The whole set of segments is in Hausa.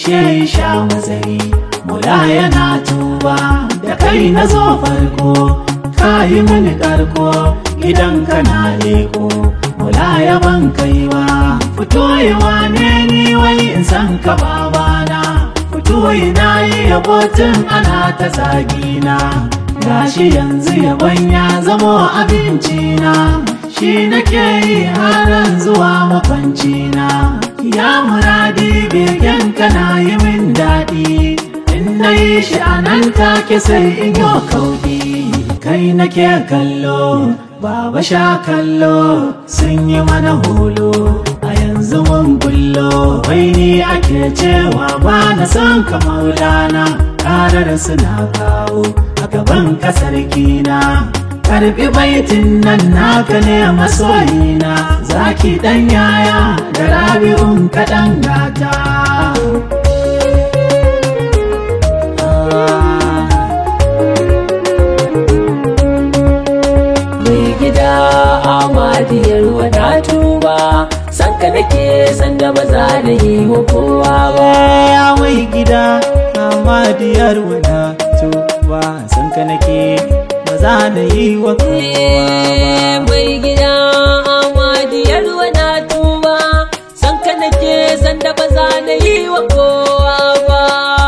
shehi sha matsayi mula yana tuba da kai na zo farko ka yi mini karko idan kana leko mula ya ban kaiwa fito yi wane ni wai in san ka babana fito yi na yi yabotin ana ta zagina gashi yanzu yabon ya zamo abincina shi nake yi haran zuwa makwancina ya muradi begen kana yi min daɗi in na yi shi a nan take sai in yi kauɗi kai nake kallo baba sha kallo sun yi mana hulu a yanzu mun bullo wai ni ake cewa ba na san ka maulana karar suna kawo a gaban kasar kina karbi baitin nan naka ne masoyina zaki dan yaya da rabi'un kaɗan gata mai gida amadiyar wadatuba san ka nake san da ba za da yi wa kowa ba ya mai gida amadiyar wadatu ba san ka nake ba za na yi wa kowa ba mai gida amadiyar wadatuba san ka nake san da ba za da yi wa kowa ba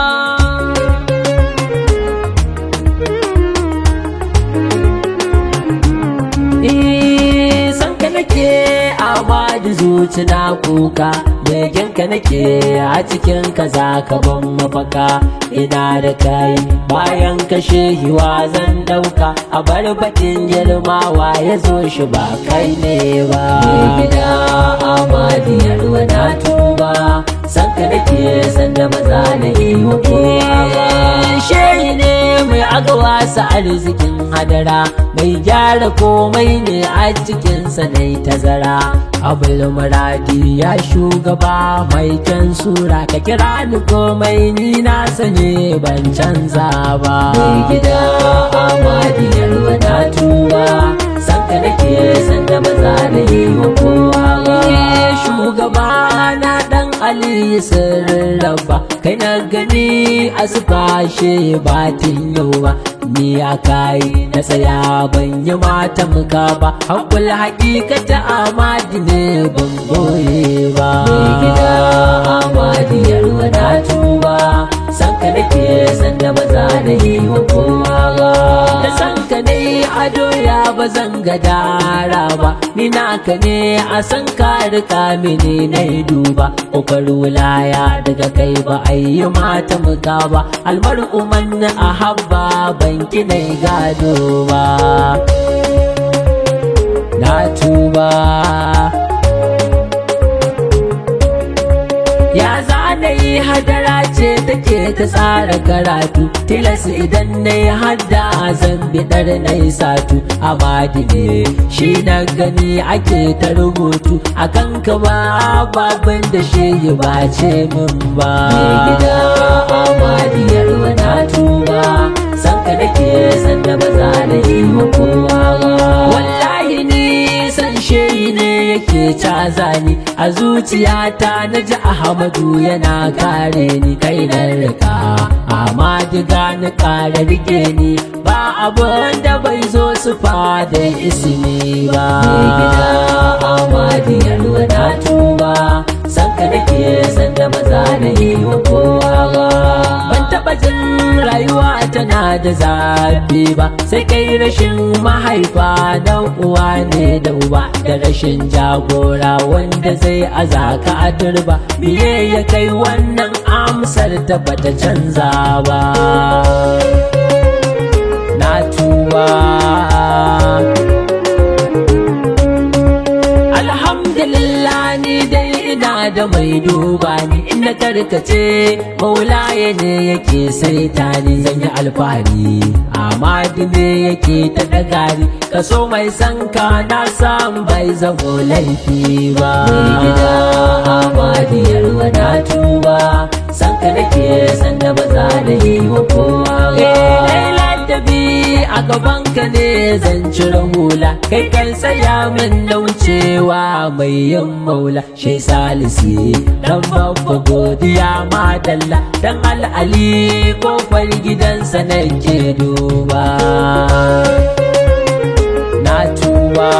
Eh, san ka nake amma da zuci na kuka begen ka nake a cikin ka za ka ban mafaka ina da kai bayan kashe hiwa zan dauka a bar bakin girmawa ya zo shi ba kai ne ba gida amadiyar wana tuba san ka nake san da maza na yi wa kowa ba shehi ne mai agawa sa arzikin hadara mai gyara komai ne a cikinsa na tazara abul muradi ya shugaba mai kyan sura ka kira ni komai ni na sani ban canza ba mai gida amadiyar wadatuwa san ka nake san da maza na yi wa kowa ba shugaba na dan ali sirrin rabba kai na gani a sufashe batin yau ba ni ya kai na tsaya ban yi mata muka ba hakul hakikata amadi ne ban goye ba mai gida amadiyar wadatu ba san ka nake san da ba za na yi wa kowa ba da san ka ne ado ya ba zan ga dara ba ni naka ne a san ka rika mini na duba kokar wulaya daga kai ba a yi mata muka ba almar'u man a habba banki na gado ba na tuba ya zana yi hadara ce take ta tsara karatu tilas idan na yi hadda zan biɗar na yi satu amadi ne shi na gani ake ta rubutu a kan kama babin da shi yi ba ce min ba mai gida amadiyar wana tuba san ka nake san da ba za na yi wa kowa ba wallahi ni san shehi ne yake caza ni a zuciyata na ji ahmadu yana kare ni kai na rika amma diga na kare rike ni ba abin da bai zo su fada ismi ba mai gida amadiyar wana tuba san ka nake san da maza na yi wa kowa ba ban taba jin rayuwa tana da zafi ba sai kai rashin mahaifa na uwa ne da uba da rashin jagora wanda zai azaka a turba biye ya kai wannan amsar ta bata canza ba na tuba alhamdulillah ni dai ina da mai duba ni inda karkace maulaye ne yake saita ni zan yi alfahari amadi ne yake ta daga ni kaso mai sanka na san bai zamo laifi ba mai gida amadiyar wadatu ba sanka nake san da ba za da yi wa kowa ba ladabi a gaban ka ne zan cire hula kai kan saya min na wuce cewa mai yin maula shi salisi dan babba godiya madalla dan al'ali kofar gidansa nake duba na tuba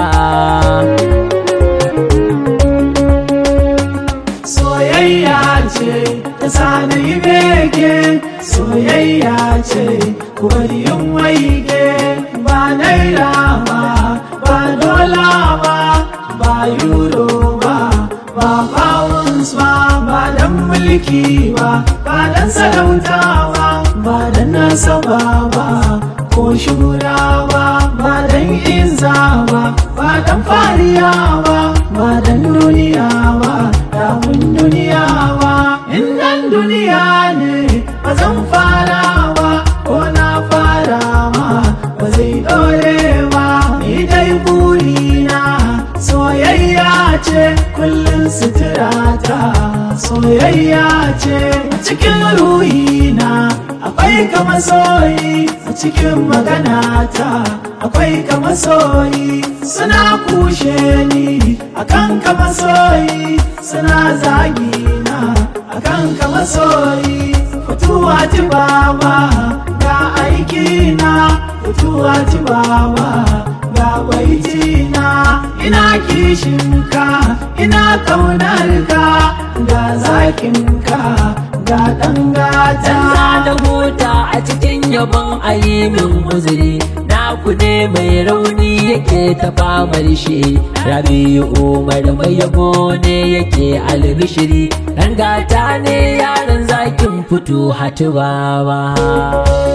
soyayya ce ta sani bege soyayya ce ku bari yin waige ba naira ba ba dola ba ba euro ba ba pounds ba ba dan mulki ba ba dan sarauta ba ba dan nasaba ba ko shura ba ba dan izza ba ba dan fariya ba ba dan duniya ba damun duniya ba in dan duniya ne ba zan fara ba ko na fara ma ba zai dore ba ni dai burina soyayya ce kullum suturata soyayya ce a cikin ruhina akwai kama soyi a cikin maganata akwai kama soyi suna kushe ni akan kama soyi suna zagina akan kama soyi fituwa ti baba ga aikina fituwa ti baba ga baitina ina kishinka ina kaunarka ga zakinka ga dangata Dan da huta a cikin yabon ayimin uzuri naku ne mai rauni yake ta famar shi rabi'u umar mai yabo ne yake albishiri dan gata ne yaran zakin fito hatu baba